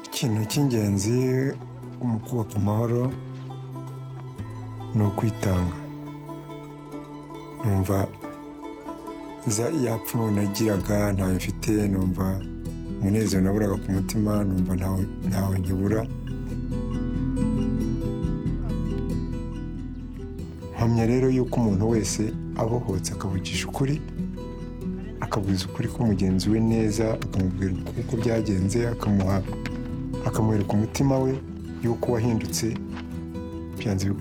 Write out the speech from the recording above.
ikintu cy'ingenzi mu kubaka amahoro ni ukwitanga numva yapfa umuntu nagiraga ntawe mfite numva umunezero naburaga ku mutima numva ntawe nkibura mpamya rero yuko umuntu wese abohotse akavugisha ukuri akavuza ukuri ko mugenzi we neza akamubwira uko byagenze akamuha akamwereka umutima we yuko wahindutse byanze